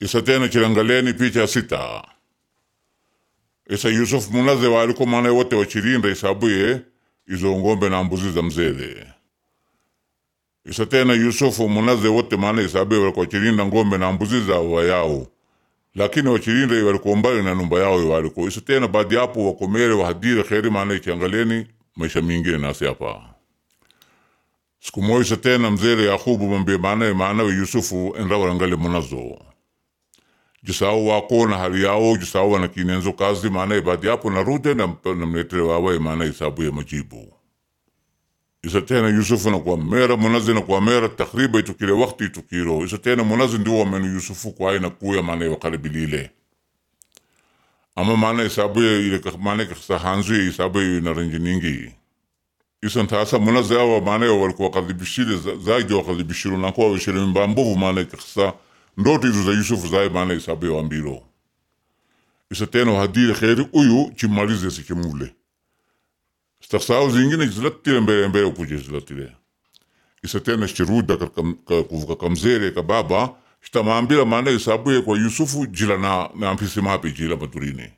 isa tena chirangaleni picha sita isa Yusuf munaze waliko maana wote wachirinda isabuye izo ngombe na mbuzi za mzee isa tena Yusufu munaze wote maana isabuye walikuwa wachirinda ngombe na mbuzi za wayao lakini wachirinda walikuwa mbali na numba yao waliko isa tena baadi yapo wakomere wahadire kheri maana ichiangaleni maisha mingine nasi hapa siku moja tena mzee Yakubu mwambie maana maana Yusufu enrawarangale munazo jisao wako na hali yao jisao wana kinenzo kazi maana baadi yapo narudi na namletere wawe maana isabu ya majibu isa tena Yusufu na kwa mera munazi na kwa mera takriba itukile wakati itukiro isa tena munazi ndio wamenu Yusufu kwa aina kuya maana wakaribilile ama maana isabu ya ile maana kasa hanzu ya isabu ya na rangi nyingi isa ntasa munazi awa maana walikuwa kadhibishile zaidi wakadhibishiru na kwa wishile mbambovu maana kasa ndoto izo za Yusufu zaye maana isabu ya wambiro isa tena hadire kheri uyu chimalize sikimule stasao zingine zilatire mbele mbele ukuje zilatire isa tena shiruda kuvuka kamzere ka baba shitamambira maana isabu ya kwa Yusufu jila na na mpisi mapi jila maturini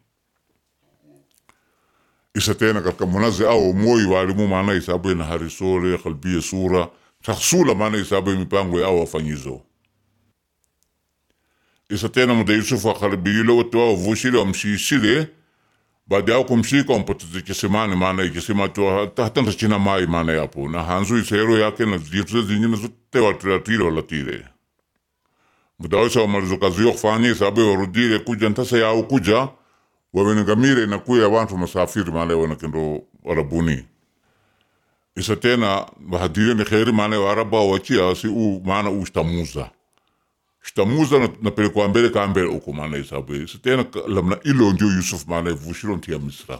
isa tena katika munazi au moyi walimu maana isabu ya na harisore kalbia sura taksula maana isabu ya mipango ya au wafanyizo isa tena muda Yusufu akaribile wote wao vushile wamshishile baada yao kumshika wampoteze kisimani maana ikisema tu hata hata china mai maana yapo na hanzu isero yake na zitu zingine zote watulatile walatile muda wao wamalizo kazi yo kufanya sababu warudile kuja ntasa yao kuja wawengamire na kuya watu masafiri maana wanakendo warabuni isa tena bahadire ni kheri maana waraba wachia si u maana ustamuza shtamuza na, na pelekwa mbele ka mbele uko maana isabu isa tena lamna ilo ndio Yusuf maana vushiro ntia Misra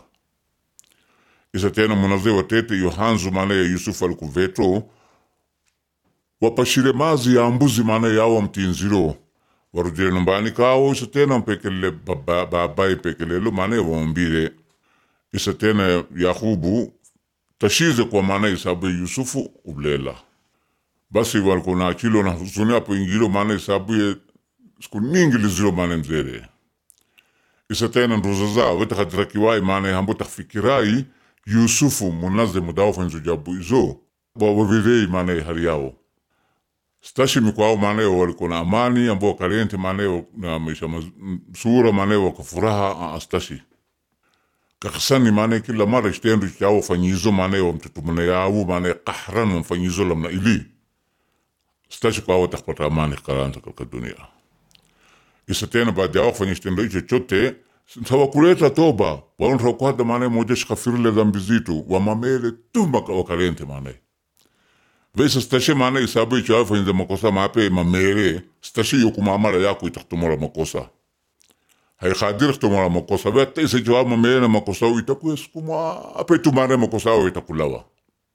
isa tena munaze watete yohanzu maana ya Yusuf alikuveto wapashire mazi ya mbuzi maana yao mtinziro warudire numbani kao isa tena mpekele baba baba pekelelo maana wambire isa tena Yakubu tashize kwa maana isabu Yusufu ublela basi walikuwa na akilo na huzuni hapo ingilo maana isabu ye siku nyingi lizilo maana mzere isa tena nduza za weta kadira kiwai maana hambo tafikirai Yusufu munaze mudawo fanzo jabu izo wawavirei maana hali yao stashi mikwao maana walikuwa na amani ambao karente maana na maisha sura maana wakafuraha astashi kakasani maana kila mara ishtendu chao fanyizo maana wa mtutumana yao maana kahran mfanyizo lamna ili stashi kwa wata kupata amani karanta katika dunia isa tena baada ya kufanya kitendo hicho chote tawakuleta toba waonra kwada maana moja shikafirile dhambi zitu wamamele tumba wakarente maana vesa stashi maana isabu hicho afanya makosa mape mamere stashi yokumamara yako itakutumora makosa haikhadir kutumora makosa veta isa jawab mamere na makosa itakuwa sukuma ape tumare makosa itakulawa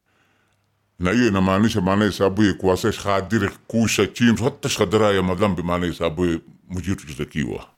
na hiyo inamaanisha maana isabu ye kuwasa shadiri kusha chini hata shadira ya madhambi maana isabu ye mujitu jitakiwa